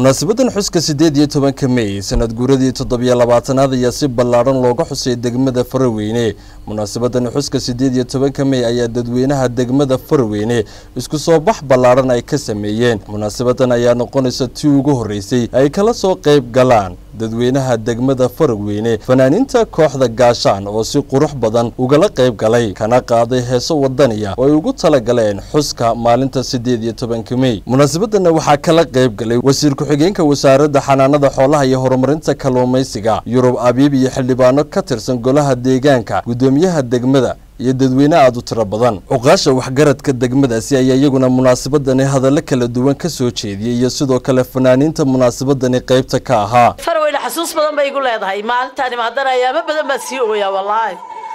munaasabadan xuska siddeed iyo tobanka mey sanad guuradii toddobiyo labaatanaad ayaa si ballaadhan looga xusay degmada faraweyne munaasabadan xuska siddeed iyo tobanka mey ayaa dadweynaha degmada faraweyne isku soo bax ballaadhan ay ka sameeyeen munaasabadan ayaa noqonaysa tii ugu horreysay ay kala soo qayb galaan dadweynaha degmada faraweyne fanaaniinta kooxda gaashaan oo si qurux badan ugala qayb galay kana qaaday heeso wadaniya oo ay ugu tala galeen xuska maalinta siddeed iyo tobanka mey munaasabadana waxaa kala qayb galay wasiir ku-xigeenka wasaaradda xanaanada xoolaha iyo horumarinta kalluumaysiga yurub abiib iyo xildhibaano ka tirsan golaha deegaanka guddoomiyaha degmada iyo dadweyne aada u tiro badan cuqaasha waxgaradka degmadaasi ayaa iyaguna munaasabadani hadallo kala duwan ka soo jeediyey iyo sidoo kale fanaaniinta munaasabadani qaybta ka ahaa faraweyne xasuus badan bay igu leedahay maalintaani maadana ayaamo badan baan sii ooyaa wallaahi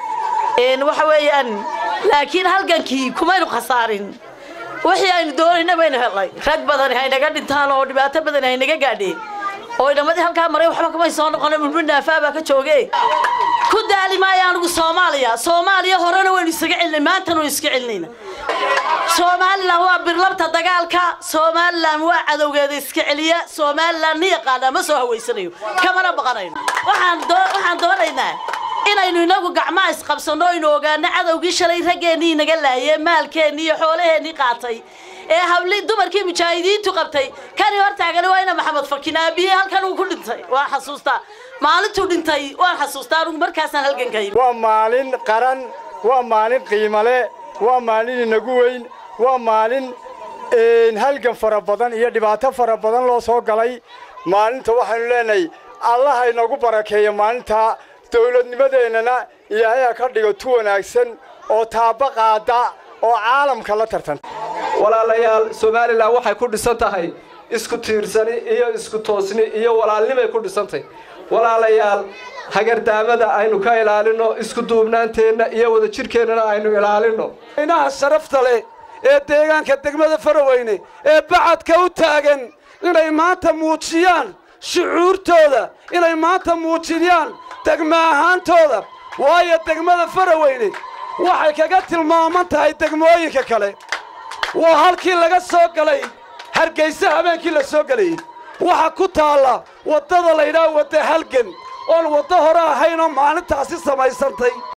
waxa weeyaan laakiin halgankii kumaynu khasaarin wixii aynu doonayna baynu helnay rag badani haynaga dhintaan oo dhibaato badani haynaga gaadheen oo inamadii halkaa maray waxba kamay soo noqona mulmo naafaa baa ka jooge ku daali maayo anigu soomaaliya soomaaliya horena waynu isaga celinay maantana waynu iska celinayna somalilan waa birlabta dagaalka somalilan waa cadowgeeda iska celiya somalilan ni yaqaanaa ma soo hawaysanayo kamana baqanayno waxaan doonaynaa inaynu inagu gacmaha isqabsanno aynu ogaano cadowgii shalay raggeennii inaga laayee maalkeennii iyo xoolaheennii qaatay ee habli dumarkii mujaahidiintu qabtay kani hortaagani waa ina maxamed fakin aabiye halkan uu ku dhintay waan xasuustaa maalintuu dhintay waan xasuustaa anugu markaasaan halgankay waa maalin qaran waa maalin qiimale waa maalin inagu weyn waa maalin halgan fara badan iyo dhibaato fara badan loo soo galay maalinta waxaynu leenahay allaha inagu barakeeya maalintaa dawladnimadeennana ilaahay ha ka dhigo tu wanaagsan oo taaba qaada oo caalamka la tartanta walaalayaal somalilan waxay ku dhisan tahay isku tiirsani iyo isku toosni iyo walaalnimay ku dhisantahay walaalayaal hagardaamada aynu ka ilaalinno isku duubnaanteenna iyo wadajirkeennana aynu ilaalinno inaha sharafta leh ee deegaanka degmada faraweyne ee bacadka u taagan inay maanta muujiyaan shucuurtooda inay maanta muujiyaan degma ahaantooda waayo degmada faraweyne waxay kaga tilmaaman tahay degmooyinka kale waa halkii laga soo galay hargayse habeenkii la soo gelayey waxa ku taalla waddada laydhaha wadda halgan oon waddo hore ahaynoo maalintaasi samaysantay